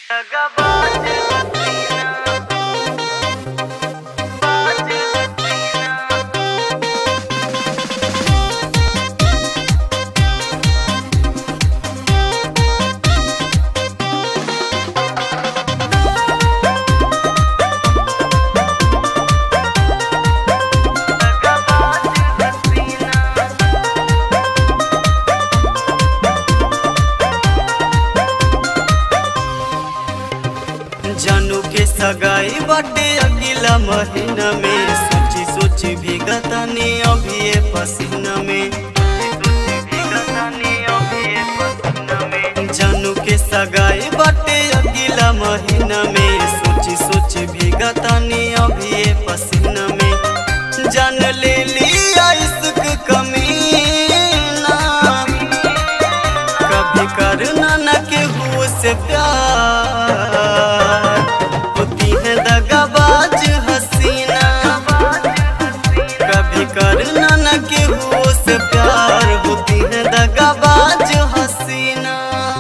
जानू के सगाई बाटे अगला महीना में सोची सोची भीगतानी अभी ये पसीना में जानू के सगाई बाटे अगला महीना में सोची सोची भीगतानी अभी ये पसीना में जान ले लिया इश्क कमीना कभी करना न के हुए से प्यार होती है दगाबाज हसीना कभी करना न के हुए से प्यार होती है दगाबाज हसीना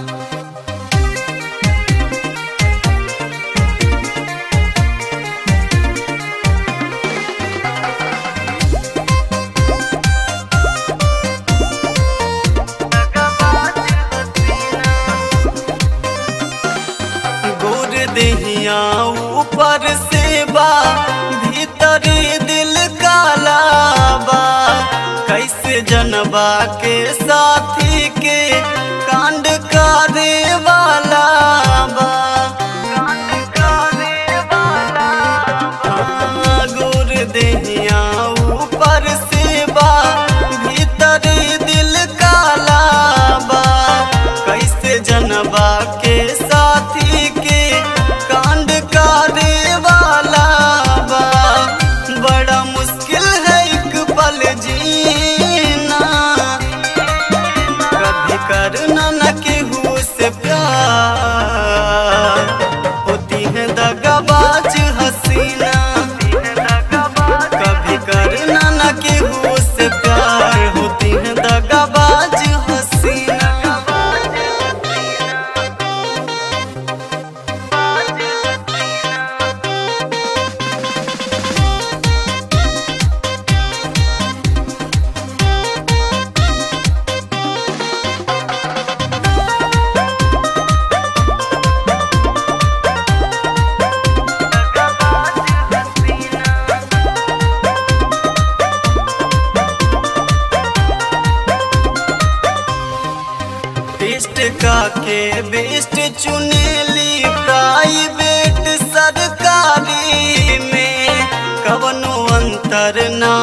गोर देहिया ऊपर से बा भीतर दिल काला बा कैसे जनबा के साथी के कांड करे वाला बा हाँ, गोर देहिया ऊपर से बा भीतर दिल काला बा कैसे जनबा के साथी के कांड करे वाला बा बड़ा मुश्किल है एक पल जीना कभी करना न केहू से प्यार होती है दगाबाज हसीना कभी करना न केहू से प्यार होती है दगाबाज हसीना टेस्ट का के बेस्ट चुनेली प्राइवेट सरकारी में कवनो अंतर ना